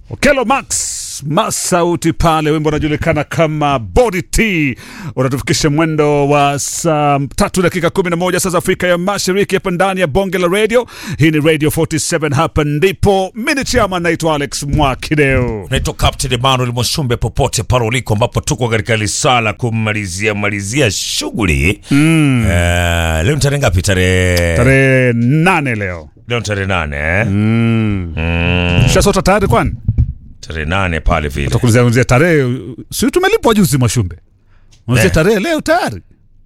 Okelo Max Masauti pale, wimbo unajulikana kama Body T, unatufikisha mwendo wa saa tatu dakika kumi na moja saa za Afrika ya Mashariki, hapa ndani ya bonge la radio. Hii ni Radio 47, hapa ndipo mini chama, naitwa Alex Mwakideo. naitwa Captain Emmanuel Mwashumbe, popote pale uliko, ambapo tuko katika lisala kumalizia malizia shughuli mm. Uh, leo ni tarehe ngapi? Tarehe Tarehe nane leo leo ni tarehe nane eh? mm. mm. Shasota tayari kwani tarehe nane pale vile takulizia tarehe, si tumelipwa juzi Mwashumbe, unazia Eh. tarehe leo tayari.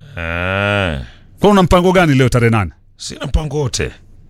Ah, Kwa una mpango gani leo tarehe nane? sina mpango wote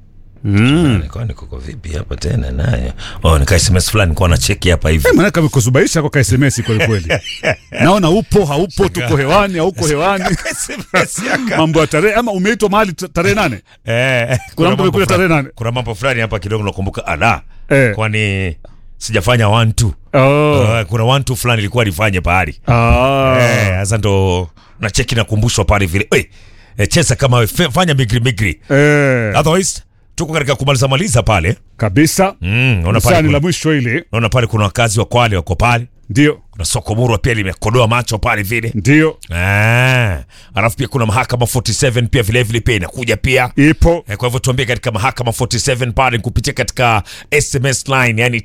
Mm. kwani kuko vipi hapa tena naye oh, nika SMS fulani nikuwa na cheki hapa hivi Eh, manake amekuzubaisha kwa SMS kweli kweli. Naona upo haupo, tuko hewani hauko hewani, SMS yaka. mambo ya tarehe ama umeitwa mahali ta- tarehe nane. Eh, Kuna mtu mambo amekuja tarehe fulani- nane. kuna mambo fulani hapa kidogo nakumbuka ala Eh. kwani sijafanya one two Oh. Uh, kuna one two fulani ilikuwa nifanye pahali Ah. Eh, sasa ndo na cheki nakumbushwa pale vile hey, eh, cheza kama we, fe- fanya migri migri Eh. otherwise tuko katika kumaliza maliza pale Kabisa. mm, naona pale Sani la kuna, mwisho ile. naona pale kuna wakazi wa Kwale wako pale Ndio. kuna soko murwa pia limekodoa macho pale vile Ndio. ah, alafu pia kuna mahakama 47 pia vile vile pia inakuja pia Ipo. Eh, kwa hivyo tuambie katika mahakama 47 pale kupitia katika SMS line yani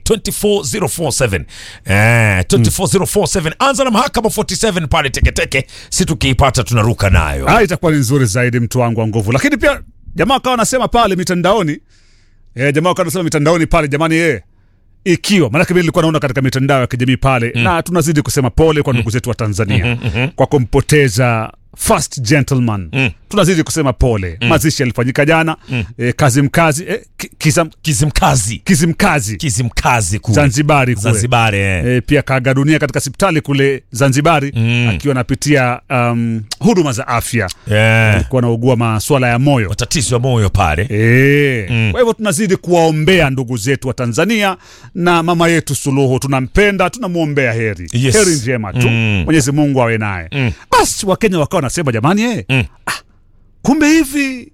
24047 eh, 24047 anza na mahakama 47 pale teketeke, si tukiipata tunaruka nayo. Ah, itakuwa ni nzuri zaidi mtu wangu wa nguvu. Lakini pia jamaa akawa anasema pale mitandaoni. Eh, jamaa akawa anasema mitandaoni pale jamani eh ikiwa maanake mimi nilikuwa naona katika mitandao ya kijamii pale na tunazidi kusema pole kwa ndugu zetu wa Tanzania kwa kumpoteza first gentleman tunazidi kusema pole mazishi yalifanyika jana eh, kazi mkazi eh, ki- kizam, Kizimkazi, kizimkazi Kizimkazi kule Zanzibari kule Zanzibar eh. e, pia kaaga dunia katika hospitali kule Zanzibari Mm. akiwa anapitia um, huduma za afya Eh, alikuwa anaugua maswala ya moyo matatizo ya moyo pale e. Mm. Kwa hivyo tunazidi kuwaombea ndugu zetu wa Tanzania na mama yetu Suluhu, tunampenda, tunamwombea heri Yes. heri njema tu Mm. Mwenyezi Mungu awe naye Mm. basi. Wakenya wakawa wanasema jamani, eh, Mm. ah, kumbe hivi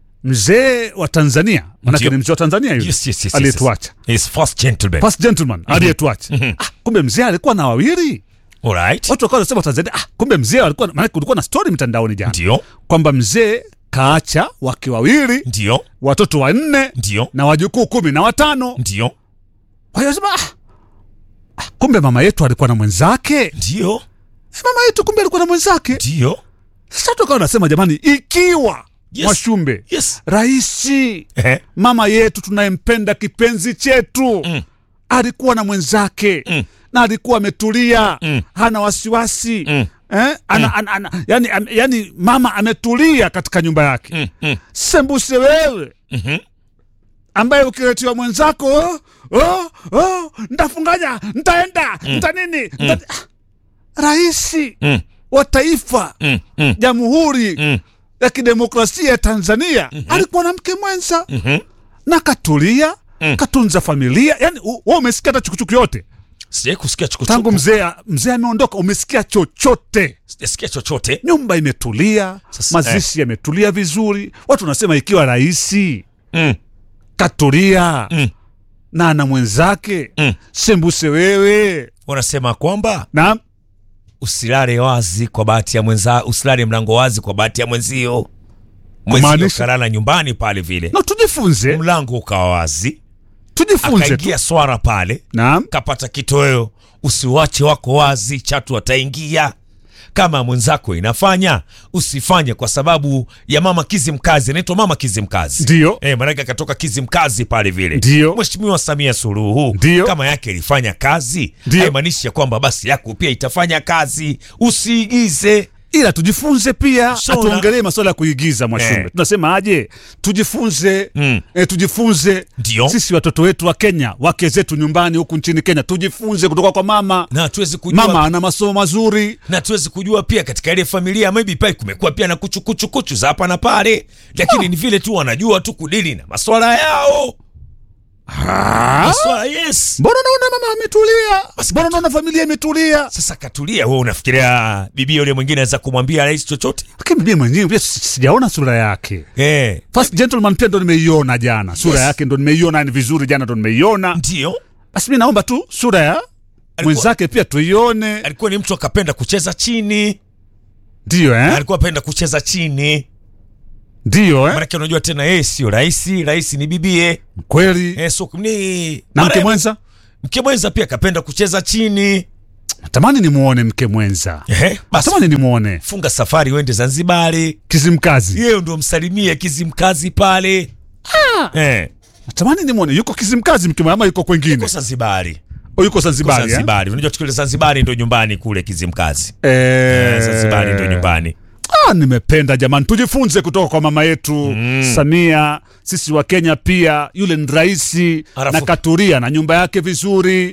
mzee wa Tanzania manake Ndio. ni mzee wa Tanzania yule Yes, yes, yes, yes, aliyetuacha His first gentleman. first gentleman aliyetuacha ah, kumbe mzee alikuwa na wawili Alright. watu wakawa wanasema Tanzania ah, kumbe mzee alikuwa maana kulikuwa na story mitandaoni jana Ndio, kwamba mzee kaacha wake wawili ndio, watoto wanne ndio, na wajukuu kumi na watano ndio, kwa hiyo sema ah, ah, kumbe mama yetu alikuwa na mwenzake ndio, Eh, mama yetu kumbe alikuwa na mwenzake ndio. sasa tukawa wanasema jamani ikiwa Yes. Mwashumbe Yes. raisi Eh, mama yetu tunayempenda kipenzi chetu Mm. alikuwa na mwenzake Mm. na alikuwa ametulia Mm. hana wasiwasi Mm. eh? ana, ana, ana, yani, am, yani mama ametulia katika nyumba yake mm, mm, sembuse wewe mhm. ambaye ukiletiwa mwenzako oh, oh, oh, ntafunganya ntaenda nta nini nta... raisi Mm, wa taifa mm, mm, jamhuri mm, ya kidemokrasia ya Tanzania alikuwa na mke mwenza mhm. na katulia Mm. katunza familia yani u- wewe umesikia hata chukuchuku yote Sijai kusikia chukuchuku. tangu mzee mzee ameondoka umesikia chochote Sijasikia chochote. nyumba imetulia Sasa, mazishi yametulia vizuri watu wanasema ikiwa raisi Mm, katulia Mm. na ana mwenzake Mm. sembuse wewe wanasema kwamba na usilale wazi kwa bahati ya mwenza, usilale mlango wazi kwa bahati ya mwenzio. Mwenzio Kumaanisha? kalala nyumbani pale vile, na tujifunze mlango ukawa wazi, tujifunze tu akaingia swara pale, naam kapata kitoweo. Usiwache wako wazi, chatu ataingia. Kama mwenzako inafanya usifanye, kwa sababu ya mama Kizimkazi, anaitwa mama Kizimkazi Ndio. eh, maanake akatoka Kizimkazi pale vile. Ndio. Mheshimiwa Samia Suluhu Ndio. kama yake ilifanya kazi, Ndio. haimaanishi ya kwamba basi yako pia itafanya kazi. Usiigize. ila tujifunze pia Shona. hatuongelee masuala ya kuigiza mwashumbe Eh. tunasema aje tujifunze Mm. eh, tujifunze Ndio. sisi watoto wetu wa kenya wake zetu nyumbani huku nchini kenya tujifunze kutoka kwa mama na hatuwezi kujua mama ana masomo mazuri na tuwezi kujua pia katika ile familia maybe pale kumekuwa pia na kuchukuchukuchu za hapa na pale, lakini ni vile tu wanajua tu kudili na maswala yao. Maswala yes. mbona naona mama ametulia mbona naona familia imetulia Sasa katulia, wewe unafikiria bibi yule mwingine anaweza kumwambia rais chochote? lakini mimi mwenyewe pia si- sijaona sura yake Eh, first gentleman pia ndo nimeiona jana sura Yes. yake ndo nimeiona ni vizuri jana ndo nimeiona ndio basi mi naomba tu sura ya mwenzake pia tuione alikuwa ni mtu akapenda kucheza chini ndiyo eh? alikuwa apenda kucheza chini ndiyo eh? manake unajua tena yeye sio rahisi rahisi ni bibie kweli eh, so, ni na mke marehemu- mwenza mke mwenza pia akapenda kucheza chini natamani nimwone mke mwenza Ehe, basi natamani nimwone funga safari uende zanzibari kizimkazi yeye ndo msalimie kizimkazi pale eh, natamani nimwone yuko kizimkazi mke mwenza ama yuko kwengine yuko zanzibari o yuko zanzibari eh? zanzibari unajua tukile zanzibari ndo nyumbani kule kizimkazi Eh, eh, zanzibari ndo nyumbani Ah, nimependa jamani, tujifunze kutoka kwa mama yetu mm. Samia. Sisi wa Kenya pia, yule ni raisi Alafu- na katuria na nyumba yake vizuri,